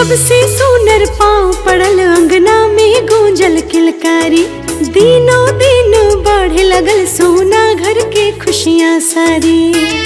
जब से सोनर पाँव पड़ल अंगना में गूंजल किलकारी दिनों दिन बढ़े लगल सोना घर के खुशियाँ सारी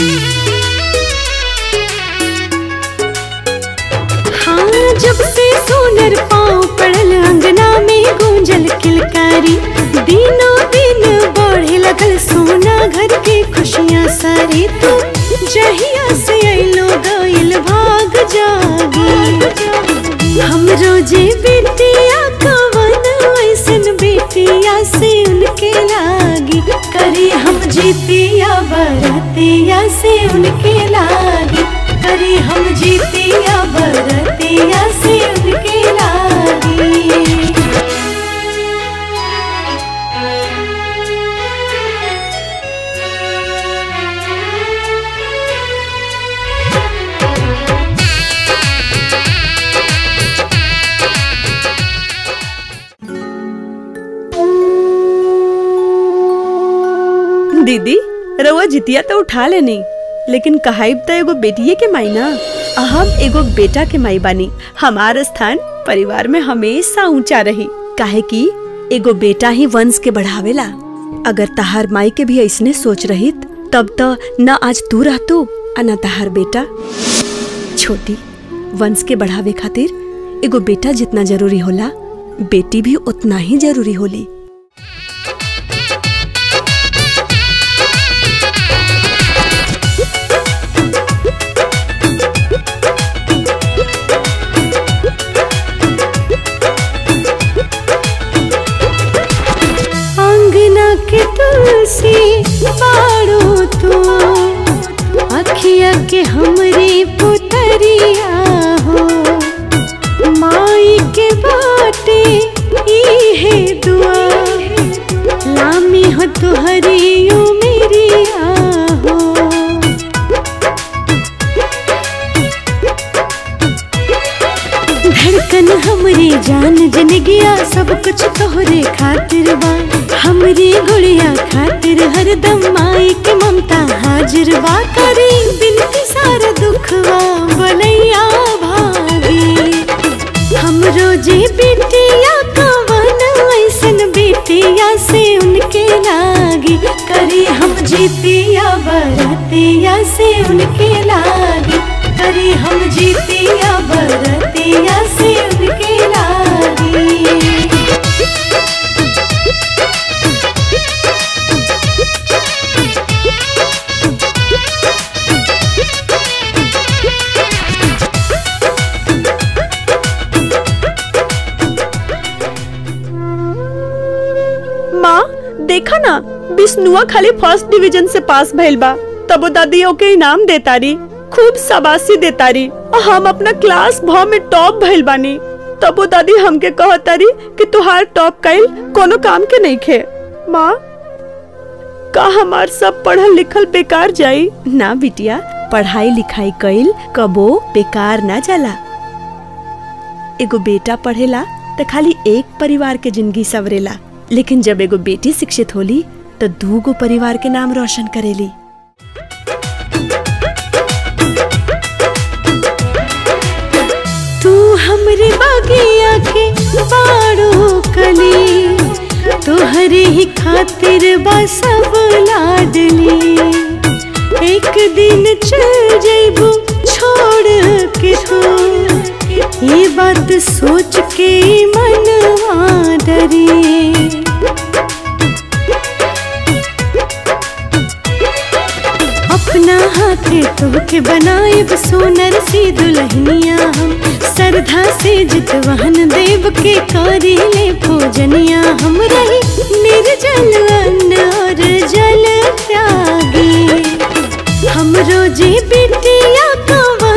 हाँ जब से सोनर पाँव पड़ल अंगना में गूंजल किलकारी दिनों दिन बढ़े लगल सोना घर के खुशियाँ सारी तू जहिया से अलो गइल भाग जागी हम रोजे बेटिया कवन ऐसन बेटिया से उनके लागी करी हम जीतिया बरतिया से उनके लागी करी हम जीतिया बरतिया से उनके लागी दीदी रउआ जितिया तो उठा लेनी लेकिन कहाइब तो एगो बेटिए के माई ना आ हम एगो बेटा के माई बानी हमार स्थान परिवार में हमेशा ऊंचा रही काहे कि एगो बेटा ही वंश के बढ़ावेला अगर तहार माई के भी ऐसने सोच रहित तब तो न आज तू रहतू आ न तहार बेटा छोटी वंश के बढ़ावे खातिर एगो बेटा जितना जरूरी होला बेटी भी उतना ही जरूरी होली अंगना के तुलसी बाड़ो तू अखिया के हमरी पुतरिया हो माई के बाटे इहे दुआ लामी हो तुहरी उमेरिया हो धड़कन हमरी जान जन गया सब कुछ तोहरे खातिर बा हमरी गुड़िया खातिर हरदम माई के ममता हाजिर बा करी बिनती सारा दुखवा बलैया भागी हम रोजे बेटिया कवन ऐसन बेटिया से उनके लागी करी हम जीतिया बरतिया से उनके लागी करी हम जीतिया बरतिया से उनके लागी माँ देखा ना विष्णुआ खाली फर्स्ट डिवीजन से पास भइल बा तबो दादी ओके इनाम देतारी खूब शाबाशी देतारी और हम अपना क्लास भ में टॉप भइल बानी तबो दादी हमके कहतारी कि तुहार टॉप कइल कोनो काम के नहीं खे माँ का हमार सब पढ़ल लिखल बेकार जाई ना बिटिया पढ़ाई लिखाई कइल कबो बेकार ना जाला एगो बेटा पढ़ेला त खाली एक परिवार के जिंदगी सवरेला लेकिन जब एगो बेटी शिक्षित होली तो दूगो परिवार के नाम रोशन करेली तू हमरे बागिया के बाड़ो कली तोहरे ही खातिर बा सब लाडली एक दिन चल जइबू छोड़ के तू ये बात सोच के मनवा डरी अपना हाथे तोहके बनाएब सोनर सी दुल्हनिया हम श्रद्धा से जितवाहन देव के करी ले पूजनिया हम रही निर्जल अन्न और जल त्यागी हम रोजे बे